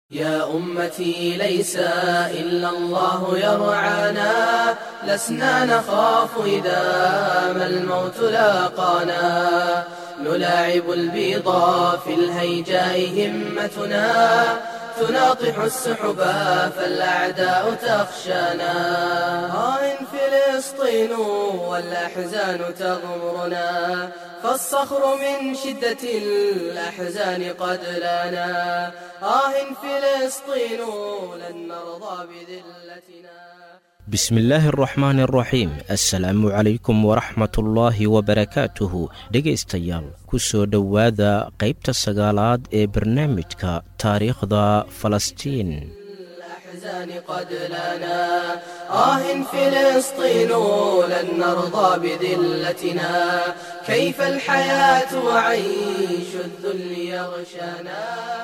يا أمتي ليس إلا الله يرعانا لسنا نخاف إذا ما الموت لاقانا نلاعب البيضا في الهيجاء همتنا تناطح السحبا فالأعداء تخشانا آه فلسطين والأحزان تغمرنا فالصخر من شدة الأحزان قد لنا آه فلسطين لن نرضى بذلتنا bismi illaahi araxmaani araxiim assalaamu calaykum waraxmatullaahi wabarakaatuhu dhegaystayaal ku soo dhowaada qaybta sagaalaad ee barnaamijka taariikhda falastiin الأحزان قد لنا آه فلسطين لن نرضى بذلتنا كيف الحياة وعيش الذل يغشانا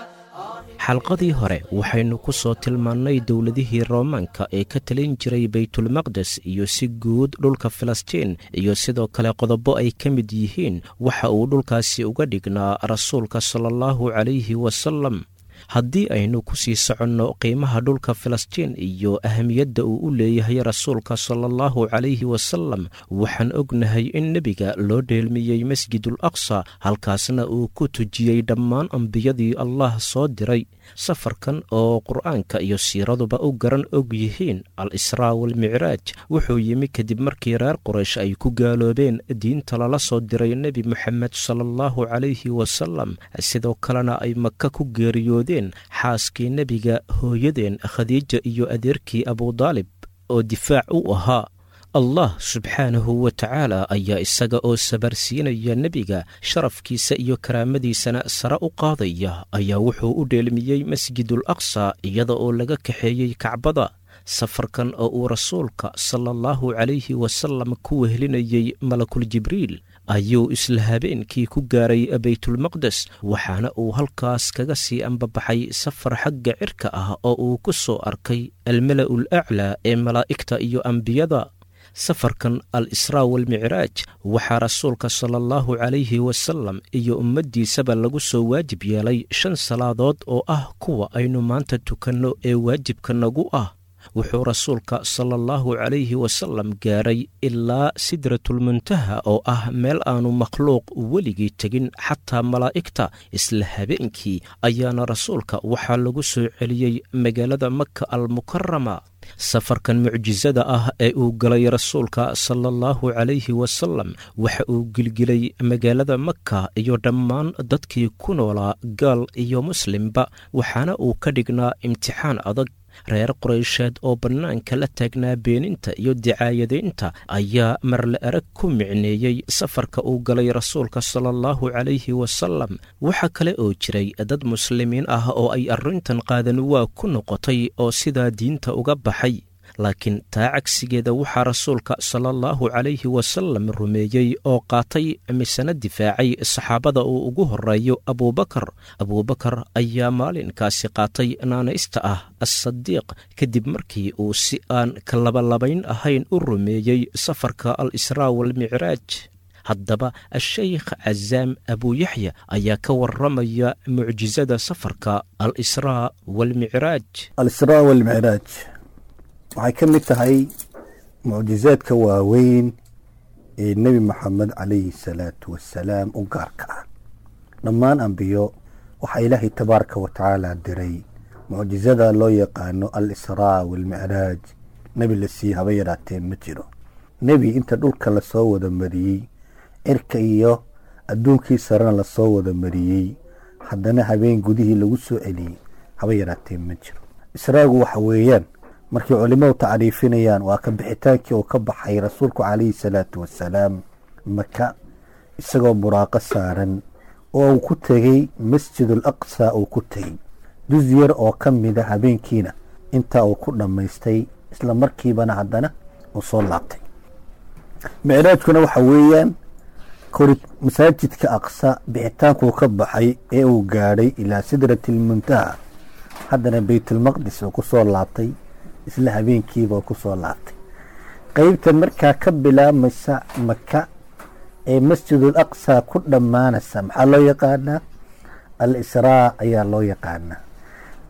xalqadii hore waxaynu ku soo tilmaannay dowladihii roomaanka ee ka talin jiray baytulmaqdes iyo si guud dhulka filistiin iyo sidoo kale qodobo ay ka mid yihiin waxa uu dhulkaasi uga dhignaa rasuulka sala allahu calayhi wasalam haddii aynu ku sii soconno qiimaha dhulka filistiin iyo ahamiyadda uu u leeyahay rasuulka sala allahu calayhi wasalam waxaan ognahay in nebiga loo dheelmiyey masjidul aqsa halkaasna uu ku tujiyey dhammaan ambiyadii allah soo diray safarkan oo qur'aanka iyo siiraduba u garan og yihiin al israa walmicraaj wuxuu yimi kadib markii reer qoraysh ay ku gaaloobeen diinta lala soo diray nebi moxamed sala allahu calayhi wasalam sidoo kalena ay maka ku geeriyoodeen xaaskii nebiga hooyadeen khadiija iyo adeerkii abudaalib oo difaac u ahaa allah subxaanahu wa tacaala ayaa isaga oo sabarsiinaya nebiga sharafkiisa iyo karaamadiisana sare u qaadaya ayaa wuxuu u dheelmiyey masjidul aqsa iyada oo laga kaxeeyey kacbada safarkan oo uu rasuulka sala allahu calayhi wasalam ku wehlinayey malakul jibriil ayuu isla habeenkii ku gaaray baytulmaqdes waxaana uu halkaas kaga sii ambabaxay safar xagga cirka ah oo uu ku soo arkay almala'ul aclaa ee malaa'igta iyo ambiyada safarkan al israa walmicraaj waxaa rasuulka sala allahu calayhi wasalam iyo ummaddiisaba lagu soo waajib yeelay shan salaadood oo ah kuwa aynu maanta tukanno ee waajibka nagu ah wuxuu rasuulka sala allahu calayhi wasalam gaaray ilaa sidratulmuntaha oo ah meel aanu makhluuq weligii tegin xataa malaa'igta isla habeenkii ayaana rasuulka waxaa lagu soo celiyey magaalada maka almukarama safarkan mucjisada ah ee uu galay rasuulka sala allahu calayhi wasalam waxa uu gilgilay magaalada maka iyo dhammaan dadkii ku noolaa gaal iyo muslimba waxaana uu ka dhignaa imtixaan adag reer qoraysheed oo bannaanka la taagnaa beeninta iyo dicaayadaynta ayaa marle arag ku micneeyey safarka uu galay rasuulka sala allahu calayhi wasalam waxaa kale oo jiray dad muslimiin ah oo ay arrintan qaadan waa ku noqotay oo sidaa diinta uga baxay laakiin taa cagsigeeda waxaa rasuulka sala allahu calayhi wasalam rumeeyey oo qaatay misena difaacay saxaabada uu ugu horeeyo abuubakar abuubakar ayaa maalinkaasi qaatay naanaysta ah assadiiq kadib markii uu si aan kalabalabayn ahayn u rumeeyey safarka al israa walmicraaj haddaba ashaykh cazaam abuuyaxya ayaa ka waramaya mucjisada safarka al israa walmicraaj alisraa walmicraaj waxay ka mid tahay mucjizaadka waaweyn ee nebi moxamed calayhi salaatu wasalaam u gaarka ah dhammaan ambiyo waxaa ilaahay tabaaraka wa tacaala diray mucjizada loo yaqaano al israa walmicraaj nebi la sii haba yaraatee ma jiro nebi inta dhulka lasoo wada mariyey cirka iyo adduunkii sarena lasoo wada mariyey haddana habeen gudihii lagu soo celiyey haba yaraatee ma jiro israagu waxa weeyaan markay culimadu tacriifinayaan waa ka bixitaankii uu ka baxay rasuulku calayhi salaatu wasalaam maka isagoo buraaqo saaran oo uu ku tegey masjidul aqsa uu ku tegey dus yar oo ka mida habeenkiina intaa uu ku dhammaystay isla markiibana haddana uu soo laabtay micraajkuna waxa weeyaan kori masaajidka aqsa bixitaankuu ka baxay ee uu gaadhay ilaa sidratilmuntaha haddana baytulmaqdis uu ku soo laabtay isla habeenkiiba ku soo laabtay qeybta markaa ka bilaabmaysa maka ee masjidul aqsa ku dhammaanaysa maxaa loo yaqaanaa al israa ayaa loo yaqaanaa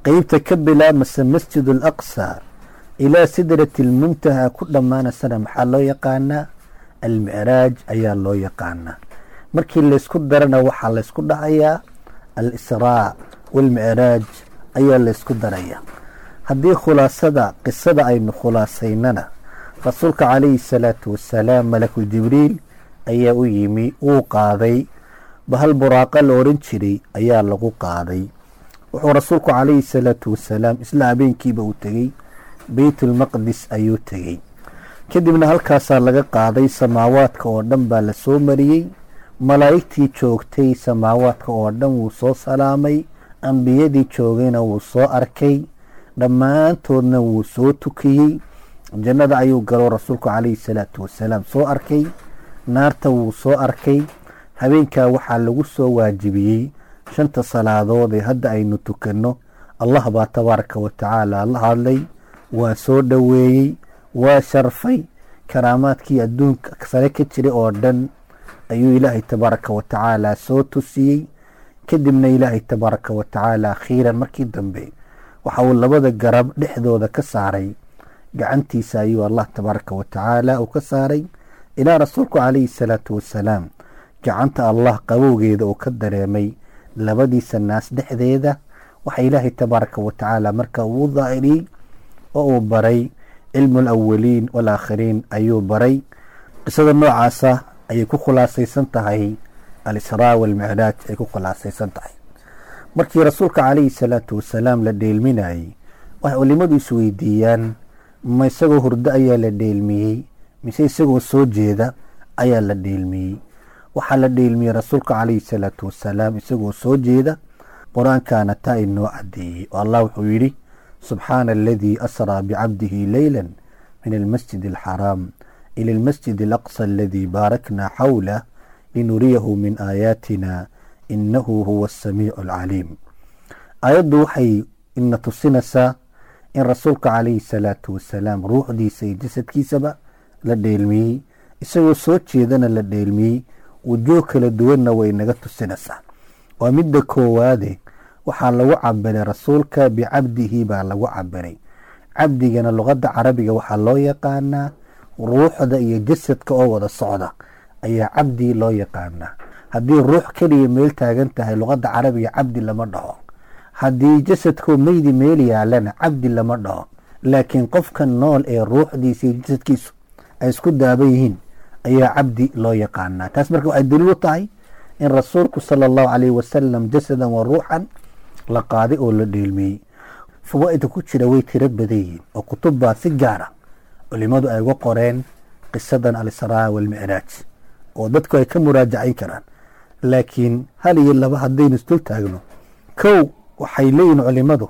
qeybta ka bilaabmasa masjid alaqsa ilaa sidrati almuntaha ku dhammaanaysana maxaa loo yaqaanaa almicraaj ayaa loo yaqaanaa markii laysku darana waxaa laysku dhacayaa al-israa waalmicraaj ayaa laysku daraya haddii khulaasada qisada aynu khulaasaynana rasuulka calayhi salaatu wasalaam malakul jibriil ayaa u yimi wuu qaaday bahal buraaqa la oran jiray ayaa lagu qaaday wuxuu rasuulku calayhi salaatu wasalaam isla habeenkiiba uu tegey beytulmaqdis ayuu tegey kadibna halkaasaa laga qaaday samaawaadka oo dhan baa la soo mariyey malaa'igtii joogtay samaawaadka oo dhan wuu soo salaamay ambiyadii joogayna wuu soo arkay dhammaantoodna wuu soo tukiyey jannada ayuu galo rasuulku calayhi salaatu wasalaam soo arkay naarta wuu soo arkay habeenkaa waxaa lagu soo waajibiyey shanta salaadood ee hadda aynu tukanno allah baa tabaaraka wa tacaala la hadlay waa soo dhoweeyey waa sharfay karaamaadkii adduunka sare ka jiray oo dhan ayuu ilaahay tabaaraka wa tacaala soo tusiyey kadibna ilaahay tabaaraka wa tacaala akhiiran markii dambe waxa uu labada garab dhexdooda ka saaray gacantiisa ayuu allah tabaaraka wa tacaala uu ka saaray ilaa rasuulku calayhi salaatu wasalaam gacanta allah qabowgeeda uu ka dareemay labadiisa naas dhexdeeda waxa ilaahay tabaaraka wa tacaala marka uu daahiriyey oo uu baray cilmu alawaliin walaakhiriin ayuu baray qisada noocaasa ayay ku khulaasaysan tahay al-israa walmicraaj ay ku khulaasaysan tahay markii rasuulka calayhi salaatu wasalaam la dheelminayey waxay culimadu isweydiiyaan ma isagoo hurdo ayaa la dheelmiyey mise isagoo soo jeeda ayaa la dheelmiyey waxaa la dheelmiyey rasuulka calayhi salaatu wasalaam isagoo soo jeeda qur-aankaana taa inoo cadeeyey oo allah wuxuu yidhi subxaana aladii asraa bicabdihi leyla min almasjid alxaraam ila almasjid alaqsa aladii baarakna xawlah linuriyahu min aayaatina inahu huwa asamiicu alcaliim aayaddu waxay ina tusinaysaa in rasuulka calayhi salaatu wasalaam ruuxdiisa iyo jasadkiisaba la dheelmiyey isagoo soo jeedana la dheelmiyey wujuuh kala duwanna way naga tusinaysaa waa midda koowaade waxaa lagu cabiray rasuulka bicabdihi baa lagu cabiray cabdigana luqadda carabiga waxaa loo yaqaanaa ruuxda iyo jasadka oo wada socda ayaa cabdi loo yaqaanaa haddii ruux keliya meel taagan tahay luqadda carabiga cabdi lama dhaho haddii jasadkoo meydi meel yaalana cabdi lama dhaho laakiin qofka nool ee ruuxdiisa iyo jasadkiisu ay isku daaban yihiin ayaa cabdi loo yaqaanaa taas marka waxay daliil u tahay in rasuulku sala allahu calayhi wasalam jasadan wa ruuxan la qaaday oo la dheelmiyey fawaa-ida ku jira way tiro badan yihiin oo kutub baa si gaara culimadu ay uga qoreen qisadan al-israa walmicraaj oo dadku ay ka muraajacayn karaan laakiin hal iyo laba haddaynu isdul taagno kow waxay leeyihin culimadu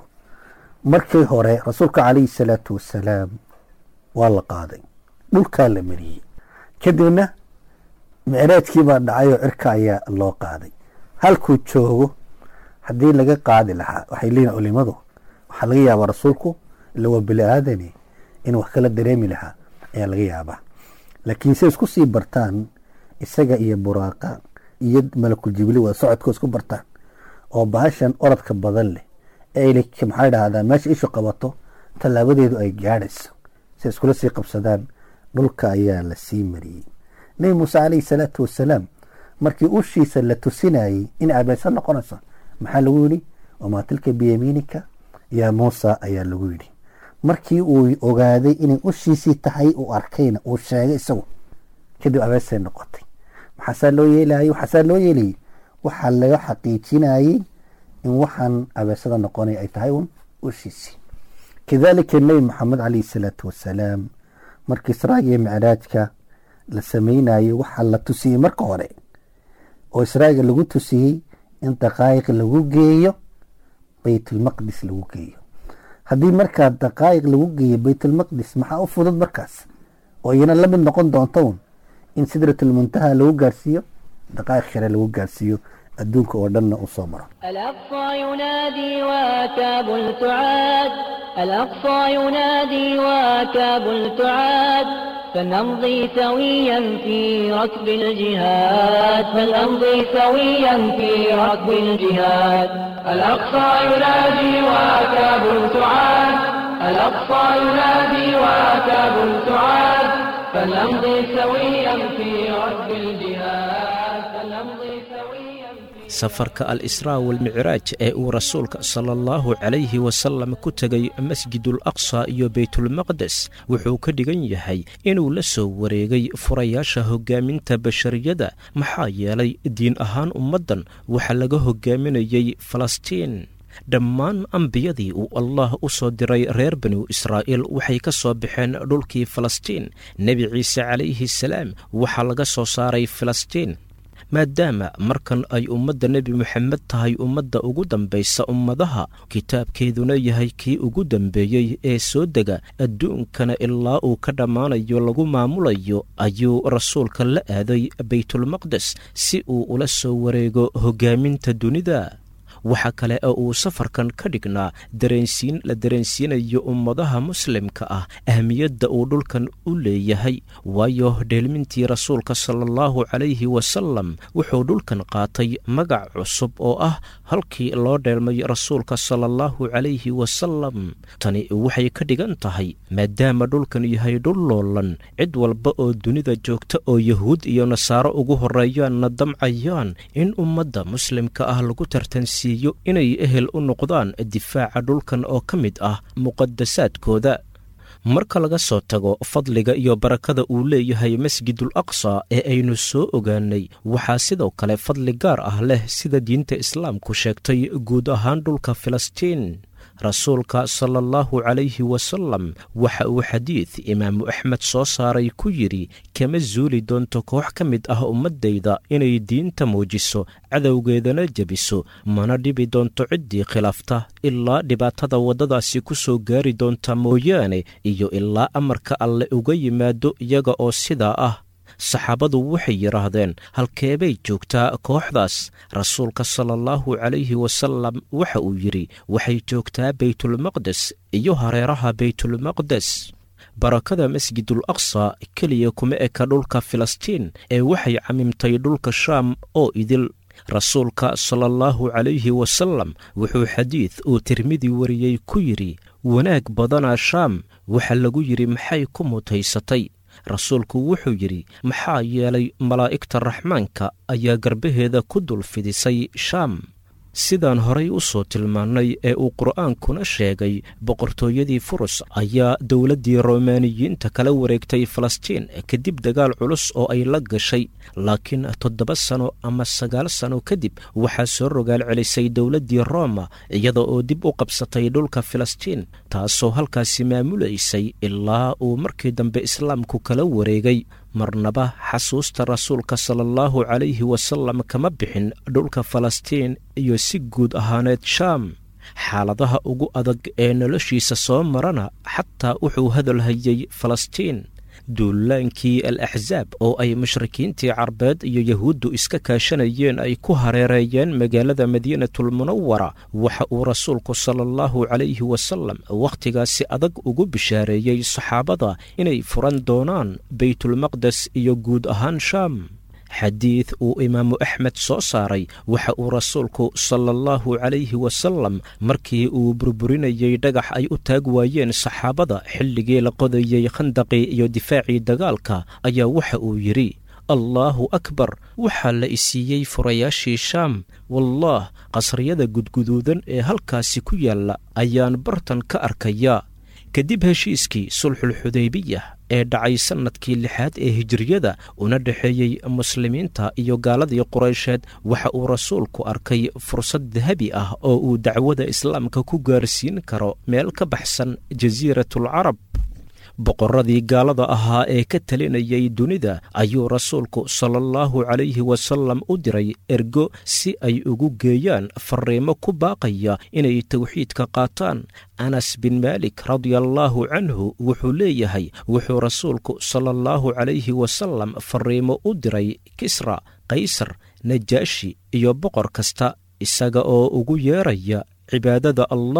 markii hore rasuulka calayhi salaatu wasalaam waa la qaaday dhulkaa la mariyey kadibna micraajkii baa dhacay oo cirka ayaa loo qaaday halkuu joogo haddii laga qaadi lahaa waxay leeyihin culimadu waxaa laga yaabaa rasuulku ila waa bini aadani in wax kala dareemi lahaa ayaa laga yaabaa laakiin say isku sii bartaan isaga iyo buraaqa iyo malakul jibriil waa socodkoo isku bartaan oo bahashan orodka badan leh ee maxaa dhahdaa meesha ishu qabato tallaabadeedu ay gaadhayso say iskula sii qabsadaan dhulka ayaa la sii mariyey nebi muuse calayhi salaatu wasalaam markii ushiisa la tusinayey in abeesa noqonayso maxaa lagu yidhi wamaa tilka biyamiinika yaa muusa ayaa lagu yidhi markii uu ogaaday inay ushiisii tahay uu arkayna uu sheegay isagu kadib abeesay noqotay maxaasaa loo yeelayay waxaasaa loo yeelayay waxaa laga xaqiijinayey in waxaan abeesada noqonay ay tahay un ushiisii kadaalika nebi maxamed calayhi salaatu wasalaam markii israaga iyo micraajka la sameynayey waxaa la tusiyey marka hore oo israaga lagu tusiyey in daqaa'iq lagu geeyo baytulmaqdis lagu geeyo haddii markaa daqaa'iq lagu geeyo baytulmaqdis maxaa u fudud markaas oo iyana la mid noqon doonto un in sidratulmuntaha lagu gaarsiiyo daqaa'iq share lagu gaarsiiyo adduunka oo dhanna uu soo maro الأقصى ينادي وكاب تعاد الأقصى ينادي وكاب تعاد فلنمضي سويا في ركب الجهاد فلنمضي سويا في ركب الجهاد الأقصى ينادي وأكاب تعاد الأقصى ينادي وأكاب تعاد فلنمضي سويا في ركب الجهاد فلنمضي سويا في safarka al israa walmicraaj ee uu rasuulka sala allahu calayhi wasallam ku tegay masjidul aqsa iyo beytulmaqdes wuxuu ka dhigan yahay inuu la soo wareegay furayaasha hoggaaminta bashariyada maxaa yeelay diin ahaan ummaddan waxaa laga hoggaaminayey falastiin dhammaan ambiyadii uu allah u soo diray reer banu israa'iil waxay ka soo baxeen dhulkii falastiin nebi ciise calayhi salaam waxaa laga soo saaray falastiin maadaama markan ay ummadda nebi moxamed tahay ummadda ugu dambaysa ummadaha kitaabkeeduna yahay kii ugu dambeeyey ee soo dega adduunkana ilaa uu ka dhammaanayo lagu maamulayo ayuu rasuulka la aaday baytulmaqdes si uu ula soo wareego hoggaaminta dunida waxaa kale oo uu safarkan ka dhignaa dareensiin la dareensiinayo ummadaha muslimka ah ahmiyadda uu dhulkan u leeyahay waayo dheelmintii rasuulka sala allahu calayhi wasalam wuxuu dhulkan qaatay magac cusub oo ah halkii loo dheelmay rasuulka sala allahu calayhi wasalam tani waxay ka dhigan tahay maadaama dhulkan yahay dhul loolan cid walba oo dunida joogta oo yahuud iyo nasaaro ugu horreeyaanna damcayaan in ummadda muslimka ah lagu tartansiiyo inay ehel u noqdaan difaaca dhulkan oo ka mid ah muqadasaadkooda marka laga soo tago fadliga iyo barakada uu leeyahay masjidul aqsa ee aynu soo ogaanay waxaa sidoo kale fadli gaar ah leh sida diinta islaamku sheegtay guud ahaan dhulka filistiin rasuulka sala allahu calayhi wasalam waxa uu xadiid imaamu axmed soo saaray ku yidhi kama zuuli doonto koox ka mid ah ummaddayda inay diinta muujiso cadowgeedana jebiso mana dhibi doonto ciddii khilaafta ilaa dhibaatada waddadaasi ku soo gaari doonta mooyaane iyo ilaa amarka alle uga yimaado iyaga oo sidaa ah saxaabadu waxay yidhaahdeen halkeebay joogtaa kooxdaas rasuulka sala allahu calayhi wasalam waxa uu yidhi waxay joogtaa beytulmaqdes iyo hareeraha beytulmaqdes barakada masjidul aqsa keliya kuma eka dhulka filistiin ee waxay camimtay dhulka shaam oo idil rasuulka sala allahu calayhi wasalam wuxuu xadiid uu tirmidi wariyey ku yidhi wanaag badanaa shaam waxa lagu yidhi maxay ku mutaysatay rasuulku wuxuu yidhi maxaa yeelay malaa'igta raxmaanka ayaa garbaheeda ku dul fidisay shaam sidaan horay u soo tilmaannay ee uu qur'aankuna sheegay boqortooyadii furus ayaa dowladdii romaaniyiinta kala wareegtay falastiin kadib dagaal culus oo ay la gashay laakiin toddoba sano ama sagaal sano kadib waxaa soo rogaal celisay dowladdii rooma iyada oo dib u qabsatay dhulka filistiin taasoo halkaasi maamulaysay ilaa uu markii dambe islaamku kala wareegay marnaba xasuusta rasuulka sala allahu calayhi wasalam kama bixin dhulka falastiin iyo si guud ahaaneed shaam xaaladaha ugu adag ee noloshiisa soo marana xataa wuxuu hadal hayay falastiin duulaankii al axsaab oo ay mushrikiintii carbeed iyo yahuuddu iska kaashanayeen ay ku hareereeyeen magaalada madiinatulmunawara waxa uu rasuulku sala allahu calayhi wasalam wakhtigaasi adag ugu bishaareeyey saxaabada inay furan doonaan beytulmaqdes iyo guud ahaan shaam xadiid uu imaamu axmed soo saaray waxa uu rasuulku sala allahu calayhi wasalam markii uu burburinayey dhagax ay u taag waayeen saxaabada xilligii la qodayey khandaqii iyo difaacii dagaalka ayaa waxa uu yidhi allaahu akbar waxaa la isiiyey furayaashii shaam wallaah qasriyada gudguduudan ee halkaasi ku yaalla ayaan bartan ka arkayaa kadib heshiiskii sulxulxudaybiya ee dhacay sannadkii lixaad ee hijiriyada una dhexeeyey muslimiinta iyo gaaladii quraysheed waxa uu rasuulku arkay fursad dahabi ah oo uu dacwada islaamka ku gaarsiin karo meel ka baxsan jasiiratulcarab boqorradii gaalada ahaa ee ka talinayay dunida ayuu rasuulku sala allahu calayhi wasalam u diray ergo si ay ugu geeyaan farriimo ku baaqaya inay tawxiidka qaataan anas bin maalik radiallaahu canhu wuxuu leeyahay wuxuu rasuulku sala allahu calayhi wasalam farriimo u diray kisra kaysar najaashi iyo boqor kasta isaga oo ugu yeeraya cibaadada allah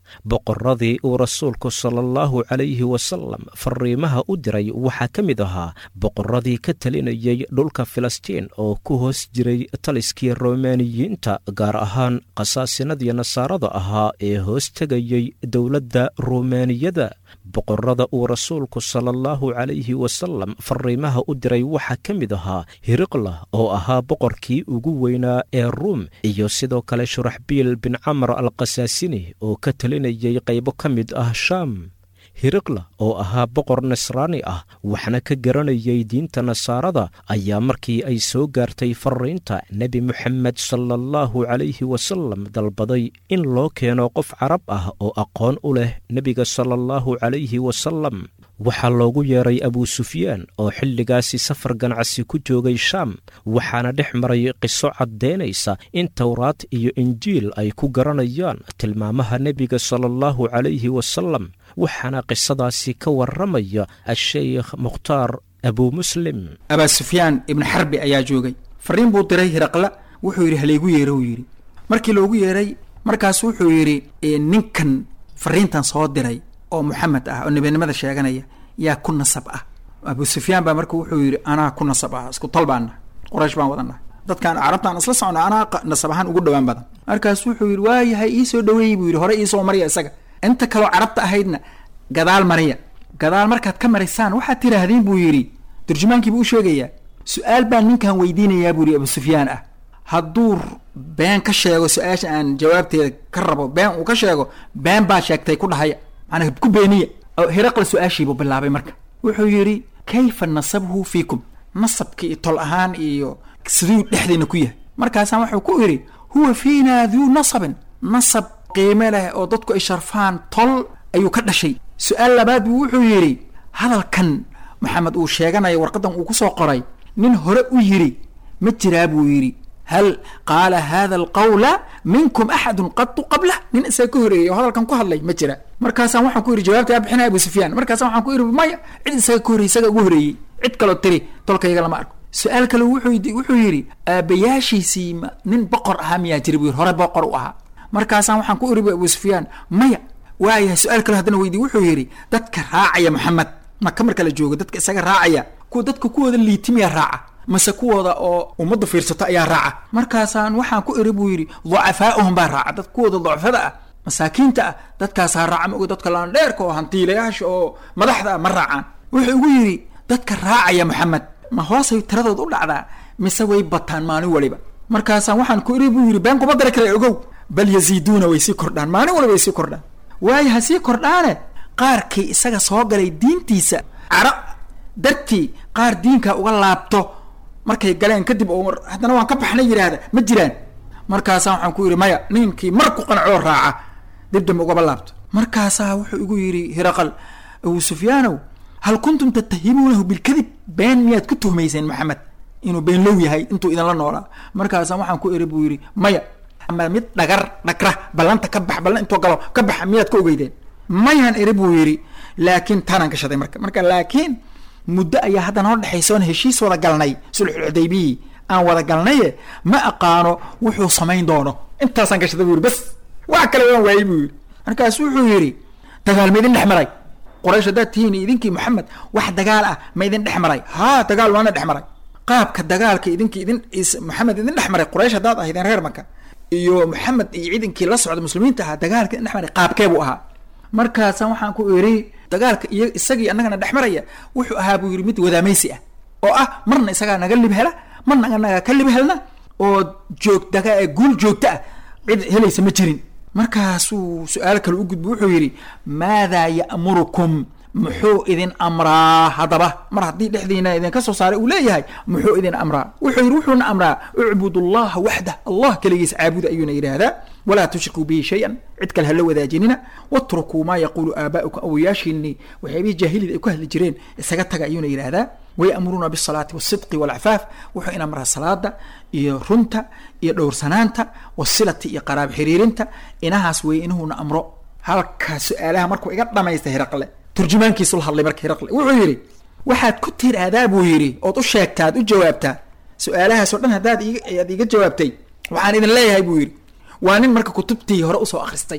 boqorradii uu rasuulku sala allahu calayhi wasalam fariimaha u diray waxaa ka mid ahaa boqorradii ka talinayay dhulka filistiin oo ku hoos jiray taliskii romaaniyiinta gaar ahaan khasaasinadii nasaarada ahaa ee hoos tegayay dowladda rumaaniyada boqorrada uu rasuulku sala allahu calayhi wasalam fariimaha u diray waxaa ka mid ahaa hiriqla oo ahaa boqorkii ugu weynaa ee ruum iyo sidoo kale shuraxbiil bin camar al khasaasini oo ka talinayay qaybo ka mid ah shaam hiriqla oo ahaa boqor nasraani ah waxna ka garanayay diinta nasaarada ayaa markii ay soo gaartay fariinta nebi moxamed sala allahu calayhi wasalam dalbaday in loo keeno qof carab ah oo aqoon u leh nebiga sala allahu calayhi wasalam waxaa loogu yeeray abuu sufyaan oo xilligaasi safar ganacsi ku joogay shaam waxaana dhex maray qiso caddaynaysa in towraad iyo injiil ay ku garanayaan tilmaamaha nebiga sala allahu calayhi wasalam waxaana qisadaasi ka warramaya a-sheykh mukhtaar abuu muslim abaa sufyaan ibnu xarbi ayaa joogay fariin buu diray hiraqla wuxuu yidhi halaygu yeero uu yidhi markii loogu yeeray markaas wuxuu yidhi ninkan fariintan soo diray oo moxamed ah oo nebinimada sheeganaya yaa ku nasab ah abuu sufyaan baa marka wuxuu yidhi anaa ku nasab ah isku tol baanna qoraysh baan wadannaha dadkaan carabtaan isla socno anaa nasab ahaan ugu dhowaan badan markaas wuxuu yidhi waayahay iisoo dhaweeyey buu yidhi hore iisoo marya isaga inta kaloo carabta ahaydna gadaal mariya gadaal markaad ka maraysaan waxaad tiraahdeen buu yidhi turjumaankiibuu u sheegayaa su-aal baan ninkan weydiinayaa buu yidhi abu sufyaan ah hadduu been ka sheego su-aasha aan jawaabteeda ka rabo been uu ka sheego been baa sheegtay ku dhahaya macnaa ku beeniya hiraqla su-aashiibuu bilaabay marka wuxuu yidhi kayfa nasabhu fiikum nasabki iyo tol ahaan iyo siduu dhexdeena ku yahay markaasaan wuxuu ku idhi huwa fiina duu nasabin nasab qiime leh oo dadku ay sharfaan tol ayuu ka dhashay su-aal labaad buu wuxuu yidhi hadalkan maxamed uu sheeganayo warqadan uu kusoo qoray nin hore u yidhi ma jiraa buu yidhi hal qaala hada alqawla minkum axadun qadu qablah nin isaga ka horeeyey oo hadalkan ku hadlay ma jira markaasaan waxaan ku yidhi jawaabta aa bixinaya abu sufyaan markaasaan waxaan ku yidhi maya cid isaga ka horreyey isaga ugu horeeyey cid kaloo tiri tolkayga lama arko su-aal kale wuxuu wuxuu yidhi aabayaashiisii nin boqor ahaa miyaa jira buu yidhi hore boqor u ahaa markaasaan waxaan ku iri abu sufyaan maya waayahay su-aal kale haddana weydiy wuxuu yidhi dadka raacaya maxamed maka marka la joogo dadka isaga raacaya kuwa dadka kuwooda liitimiya raaca mase kuwooda oo ummadda fiirsato ayaa raaca markaasaan waxaan ku iri buu yidhi ducafaa'uhum baa raaca dad kuwooda ducafada ah masaakiinta ah dadkaasaa raaca maoga dadka laandheerka oo hantiilayaasha oo madaxda ah ma raacaan wuxuu igu yidhi dadka raacaya maxamed ma hoosay tiradood u dhacdaa mise way bataan maalin waliba markaasaan waxaan ku iri buu yidhi been kuma dari kara ogow bal yaziiduuna way sii kordhaan maalin waliba way sii kordhaan waayo ha sii kordhaane qaarkii isaga soo galay diintiisa cara dartii qaar diinka uga laabto markay galeen kadib oo haddana waan ka baxnay yidhaahda ma jiraan markaasaa waxaan ku yidhi maya ninkii mar ku qancoo raaca dib dambe ugaba laabto markaasaa wuxuu igu yidhi hiraqal abu sufyaanow hal kuntum tattahimuunahu bilkadib been miyaad ku tuhmayseen maxamed inuu been low yahay intuu idinla noolaa markaasaa waxaan ku iri buu yidhi maya ama mid dhagar dhagra ballanta ka bax ballan intoo galo ka baxa miyaad ka ogeydeen mayaan iri buu yidhi laakiin taanaan gashaday marka marka laakiin muddo ayaa hadda noo dhexaysa oon heshiis wada galnay sulxulxudaybiyi aan wada galnaye ma aqaano wuxuu samayn doono intaasaan gashaday buu yidhi bas wax kale waan waayey buu yidhi markaas wuxuu yidhi dagaal ma idin dhex maray qoraysh haddaad tihiin idinkii maxamed wax dagaal ah ma idin dhex maray haa dagaal waana dhex maray qaabka dagaalka idinkii idin maxamed idin dhex maray qoraysh haddaad ahaydeen reer maka iyo maxamed iyo ciidankii la socda muslimiinta ahaa dagaalka idin dhex maray qaabkee buu ahaa markaasaan waxaan ku iri dagaalka iyo isagii annagana dhex maraya wuxuu ahaa buu yidhi mid wadaamaysi ah oo ah marna isagaa naga lib hela marna anaga ka lib helna oo joog daga guul joogta ah cid helaysa ma jirin markaasuu su-aal kale u gudbo wuxuu yidhi maadaa ya'murukum muxuu idin amraa haddaba mar haddii dhexdiina idinka soo saaray uu leeyahay muxuu idin amraa wuxuu yidhi wuxuuna amraa ucbud allaha waxdah allah keligiis caabuda ayuuna yidhaahdaa walaa tushrikuu bihi shay-an cid kale hala wadaajinina watrukuu maa yaquulu aabaa'ukum awayaashiinii waxyaabihii jaahiliyada ay ku hadli jireen isaga taga ayuuna yidhaahdaa wayamuruuna bisalaati wasidqi walcafaaf wuxuu in amraa salaada iyo runta iyo dhowrsanaanta wasilati iyo qaraab xiriirinta inahaas weeye inuhuna amro halkaa su-aalaha markuu iga dhamaysta hiraqle turjumaankiisu la hadlay marka hiraqle wuxuu yidhi waxaad ku tiraahdaa buu yidhi ood u sheegtaa ad u jawaabtaa su-aalahaasoo dhan haddaad aad iga jawaabtay waxaan idin leeyahay buu yidhi waa nin marka kutubtii hore usoo akhristay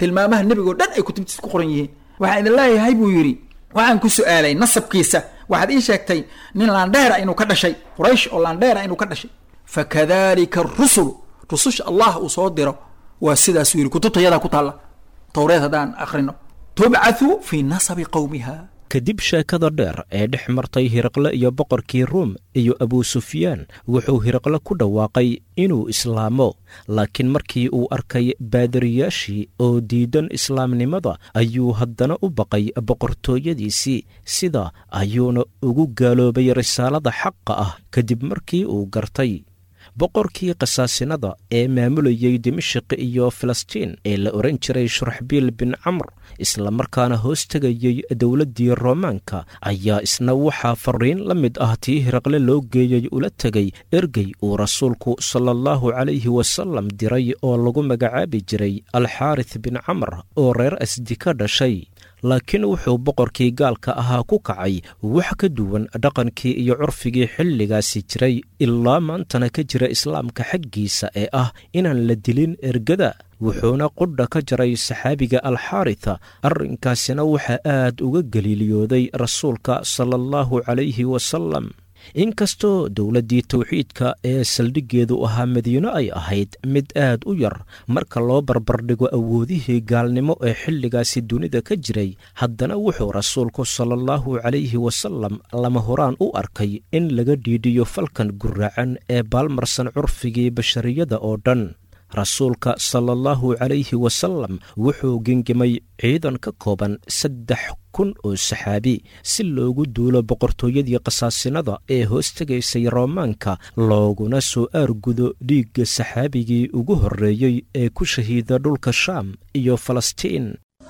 tilmaamaha nebigoo dhan ay kutubtiisa ku qoran yihiin waxaan idin leeyahay buu yidhi waxaan ku su-aalay nasabkiisa waxaad ii sheegtay nin laandheera inuu ka dhashay quraysh oo laandheera inuu ka dhashay fakadalika arusul rususha allah uu soo diro waa sidaasuu yidhi kutubta yadaa ku taalla towreed haddaan akhrino tubcathu fii nasabi qowmiha kadib sheekada dheer ee dhex martay hiraqle iyo boqorkii ruum iyo abusufyaan wuxuu hiraqle ku dhawaaqay inuu islaamo laakiin markii uu arkay baadariyaashii oo diidan islaamnimada ayuu haddana u baqay boqortooyadiisii sida ayuuna ugu gaaloobay risaalada xaqa ah kadib markii uu gartay boqorkii khasaasinada ee maamulayey dimashik iyo filistiin ee la odhan jiray shuraxbiil bin camr islamarkaana hoos tegayey dowladdii roomaanka ayaa isna waxaa fariin la mid ah tii hiraqle loo geeyey ula tegay ergey uu rasuulku sala allahu calayhi wasallam diray oo lagu magacaabi jiray alxaaris bin camr oo reer asdi ka dhashay laakiin wuxuu boqorkii gaalka ahaa ku kacay wax ka duwan dhaqankii iyo curfigii xilligaasi jiray ilaa maantana ka jira islaamka xaggiisa ee ah inaan la dilin ergada wuxuuna qudha ka jaray saxaabiga alxaaritha arrinkaasina waxaa aad uga galiiliyooday rasuulka sala allahu calayhi wasalam inkastoo dowladdii tawxiidka ee saldhiggeedu ahaa madiino ay ahayd mid aad u yar marka loo barbardhigo awoodihii gaalnimo ee xilligaasi dunida ka jiray haddana wuxuu rasuulku sala allahu calayhi wasalam lama horaan u arkay in laga dhiidhiyo falkan guraacan ee baalmarsan curfigii bashariyada oo dhan rasuulka sala allahu calayhi wasalam wuxuu gengimay ciidan ka kooban saddex kun oo saxaabi si loogu duulo boqortooyadii khasaasinada ee hoos tegaysay roomaanka looguna soo aargudo dhiigga saxaabigii ugu horreeyey ee ku shahiida dhulka shaam iyo falastiin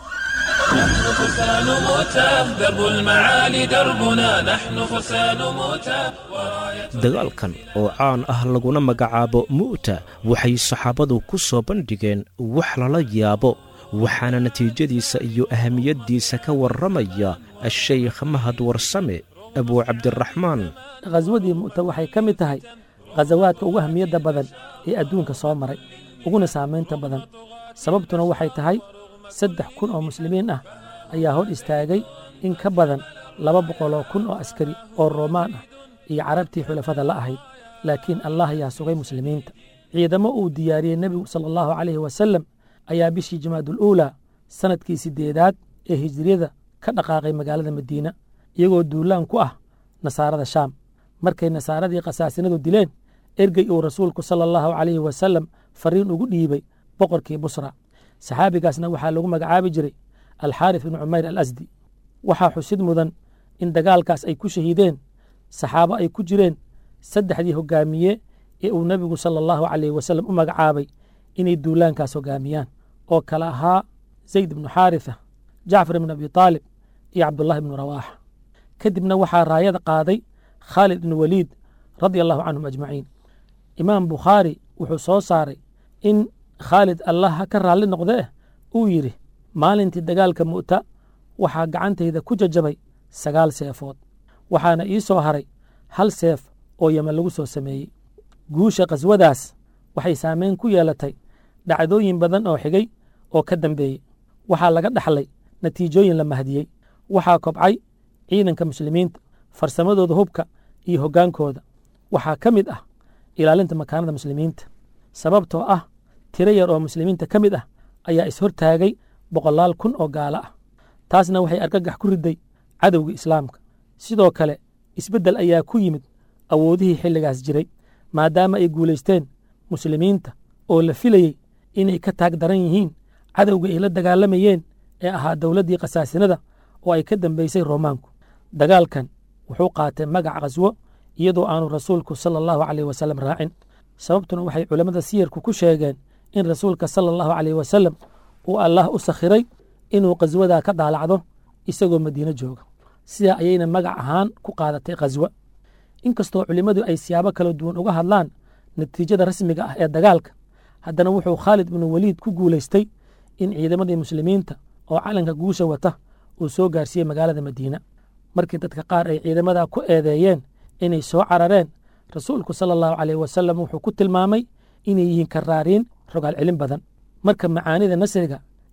نحن فرسان موتى درب المعالي دربنا نحن فرسان موتى وراية dagaalkan oo caan ah laguna magacaabo mu'ta waxay saxaabadu ku soo bandhigeen wax lala yaabo waxaana natiijadiisa iyo ahamiyaddiisa ka warramaya ashaykh mahad warsame abuu cabdiraxmaan khaswadii mu'ta waxay ka mid tahay khasawaadka ugu ahmiyadda badan ee adduunka soo maray uguna saamaynta badan sababtuna waxay tahay saddex kun oo muslimiin ah ayaa hor istaagay in ka badan laba boqoloo kun oo askari oo roomaan ah iyo carabtii xulafada la ahayd laakiin allah ayaa sugay muslimiinta ciidamo uu diyaariyey nebigu sala allahu calayhi wasallam ayaa bishii jamaaduul uulaa sannadkii siddeedaad ee hijriyada ka dhaqaaqay magaalada madiina iyagoo duulaan ku ah nasaarada shaam markay nasaaradii khasaasinadu dileen ergey uu rasuulku sala allahu calayhi wasallam fariin ugu dhiibay boqorkii busra saxaabigaasna waxaa lagu magacaabi jiray alxaaris bin cumayr al asdi waxaa xusid mudan in dagaalkaas ay ku shahiideen saxaabo ay ku jireen saddexdii hogaamiye ee uu nebigu sala allahu calayhi wasallam u magacaabay inay duulaankaas hogaamiyaan oo kale ahaa zayd ibnu xaaritha jacfar ibnu abi taalib iyo cabdullahi ibnu rawaaxa kadibna waxaa raayada qaaday khaalid ibnu waliid radia allahu canhum ajmaciin imaam bukhaari wuxuu soo saaray in khaalid allah ha ka raalli noqde eh uu yidhi maalintii dagaalka mu'ta waxaa gacantayda ku jajabay sagaal seefood waxaana ii soo haray hal seef oo yeman lagu soo sameeyey guusha khaswadaas waxay saamayn ku yeelatay dhacdooyin badan oo xigay oo ka dambeeyey waxaa laga dhaxlay natiijooyin la mahdiyey waxaa kobcay ciidanka muslimiinta farsamadooda hubka iyo hoggaankooda waxaa ka mid ah ilaalinta makaanada muslimiinta sababtoo ah tiro yar oo muslimiinta ka mid ah ayaa ishortaagay boqolaal kun oo gaalo ah taasna waxay argagax ku riday cadowga islaamka sidoo kale isbeddel ayaa ku yimid awoodihii xilligaas jiray maadaama ay guulaysteen muslimiinta oo la filayey inay ka taag daran yihiin cadowga ay la dagaalamayeen ee ahaa dowladdii khasaasinada oo ay ka dambaysay roomaanku dagaalkan wuxuu qaatay magac khaswo iyadoo aanu rasuulku sala allahu caleyh wasallam raacin sababtuna waxay culammada siyarku ku sheegeen in rasuulka sala allahu caleyh wasallam uu allah u sakhiray inuu khaswadaa ka daalacdo isagoo madiino jooga sidaa ayayna magac ahaan ku qaadatay khaswa inkastoo culimmadu ay siyaabo kala duwan uga hadlaan natiijada rasmiga ah ee dagaalka haddana wuxuu khaalid binu weliid ku guulaystay in ciidamadii muslimiinta oo calanka guusha wata uu soo gaarsiiyey magaalada madiina markii dadka qaar ay ciidamadaa ku eedeeyeen inay soo carareen rasuulku sala allahu caleyh wasalam wuxuu ku tilmaamay inay yihiin karaariin rogaal celin badan marka macaanida nasriga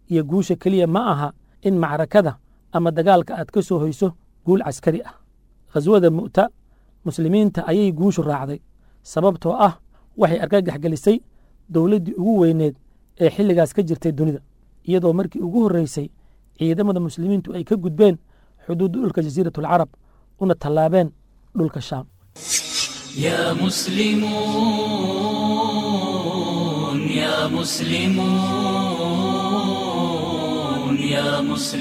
iyo guusha keliya ma aha in macrakada ama dagaalka aad ka soo hoyso guul caskari ah khaswada mu'ta muslimiinta ayay guushu raacday sababtoo ah waxay argagax gelisay dowladdii ugu weyneed ee xilligaas ka jirtay dunida iyadoo markii ugu horreysay ciidamada muslimiintu ay ka gudbeen xuduudda dhulka jasiirat alcarab una tallaabeen dhulka shaam يا مسلمون يا مسلمون يا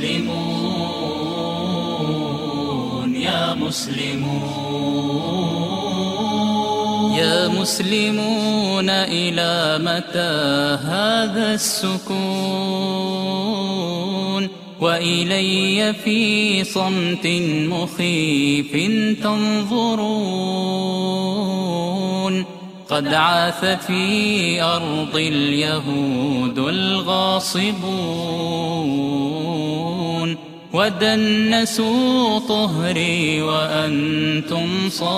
مسلمون يا مسلمون يا مسلمون إلى متى هذا السكون وإلي في صمت مخيف تنظرون قد عاث في أرض اليهود الغاصبون ودنسوا طهري وأنتم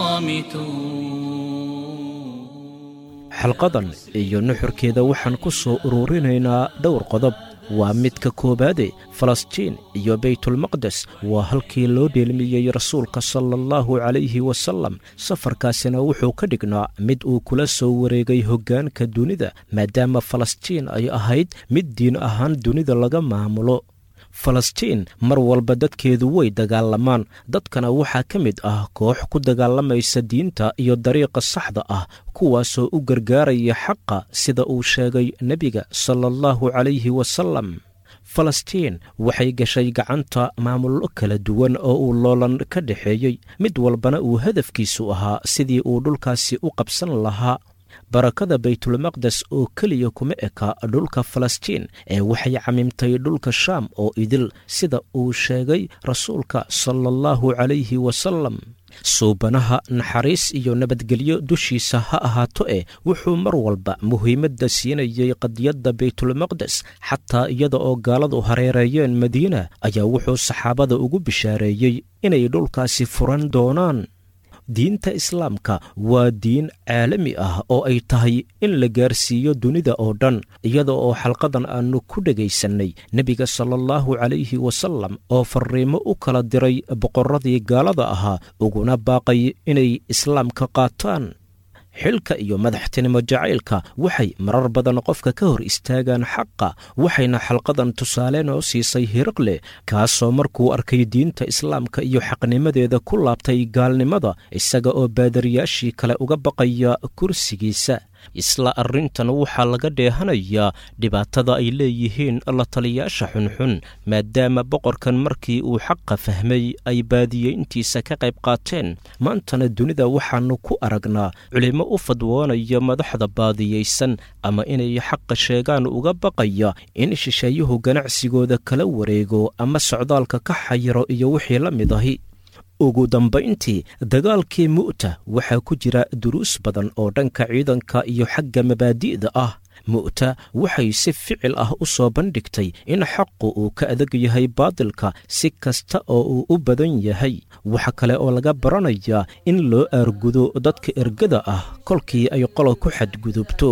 صامتون xalqadan iyo nuxurkeeda waxaan ku soo ururinaynaa dhowr qodob waa midka koowaade falastiin iyo baytulmaqdes waa halkii loo dheelmiyey rasuulka sala allahu calayhi wasallam safarkaasina wuxuu ka dhignaa mid uu kula soo wareegay hoggaanka dunida maadaama falastiin ay ahayd mid diin ahaan dunida laga maamulo falastiin mar walba dadkeedu way dagaalamaan dadkana waxaa ka mid ah koox ku dagaalamaysa diinta iyo dariiqa saxda ah kuwaasoo u gargaaraya xaqa sida uu sheegay nebiga sala allahu calayhi wasallam falastiin waxay gashay gacanta maamullo kala duwan oo uu loolan ka dhexeeyey mid walbana uu hadafkiisu ahaa sidii uu dhulkaasi u qabsan lahaa barakada baytulmaqdes oo keliya kuma eka dhulka falastiin ee waxay camimtay dhulka shaam oo idil sida uu sheegay rasuulka sala allahu calayhi wasallam suubanaha naxariis iyo nabadgelyo dushiisa ha ahaato eh wuxuu mar walba muhiimadda siinayey qadiyadda baytulmaqdes xataa iyada oo gaaladu hareereeyeen madiina ayaa wuxuu saxaabada ugu bishaareeyey inay dhulkaasi furan doonaan diinta islaamka waa diin caalami ah oo ay tahay in la gaarsiiyo dunida oo dhan iyada oo xalqadan aannu ku dhegaysannay nebiga sala allahu calayhi wasallam oo farriimo u kala diray boqorradii gaalada ahaa uguna baaqay inay islaamka qaataan xilka iyo madaxtinimo jacaylka waxay marar badan qofka ka hor istaagaan xaqa waxayna xalqadan tusaale noo siisay hiriqle kaasoo markuu arkay diinta islaamka iyo xaqnimadeeda ku laabtay gaalnimada isaga oo baadariyaashii kale uga baqaya kursigiisa isla arrintan waxaa laga dheehanayaa dhibaatada ay leeyihiin la taliyaasha xunxun maadaama boqorkan markii uu xaqa fahmay ay baadiyeyntiisa ka qayb qaateen maantana dunida waxaannu ku aragnaa culimmo u fadwoonaya madaxda baadiyeysan ama inay xaqa sheegaan uga baqaya in shisheeyuhu ganacsigooda kala wareego ama socdaalka ka xayiro iyo wixii la mid ahi ugu dambayntii dagaalkii mu'ta waxaa ku jira duruus badan oo dhanka ciidanka iyo xagga mabaadi'da ah mu'ta waxay si ficil ah u soo bandhigtay in xaqu uu ka adag yahay baadilka si kasta oo uu u badan yahay waxa kale oo laga baranayaa in loo aargudo dadka ergada ah kolkii ay qolo ku xadgudubto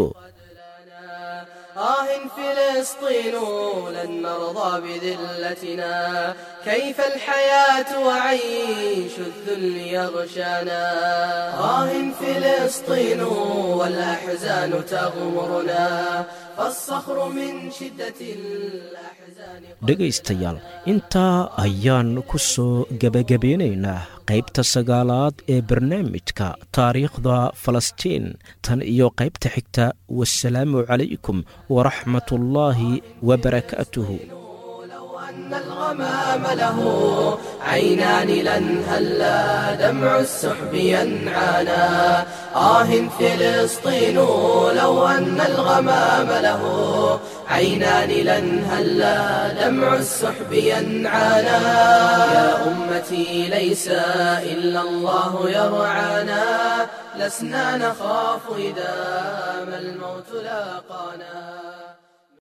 آه فلسطين لن نرضى بذلتنا كيف الحياة وعيش الذل يغشانا آه فلسطين والأحزان تغمرنا فالصخر من شدة الأحزان dhegaystayaal intaa ayaan ku soo gebagabeynaynaa qaybta sagaalaad ee barnaamijka taariikhda falastiin tan iyo qaybta xigta wasalaamu calaykum waraxmat ullaahi wabarakaatuhu أن الغمام له عينان لن هلا دمع السحب ينعانا آه فلسطين لو أن الغمام له عينان لن هلا دمع السحب ينعانا يا أمتي ليس إلا الله يرعانا لسنا نخاف إذا ما الموت لاقانا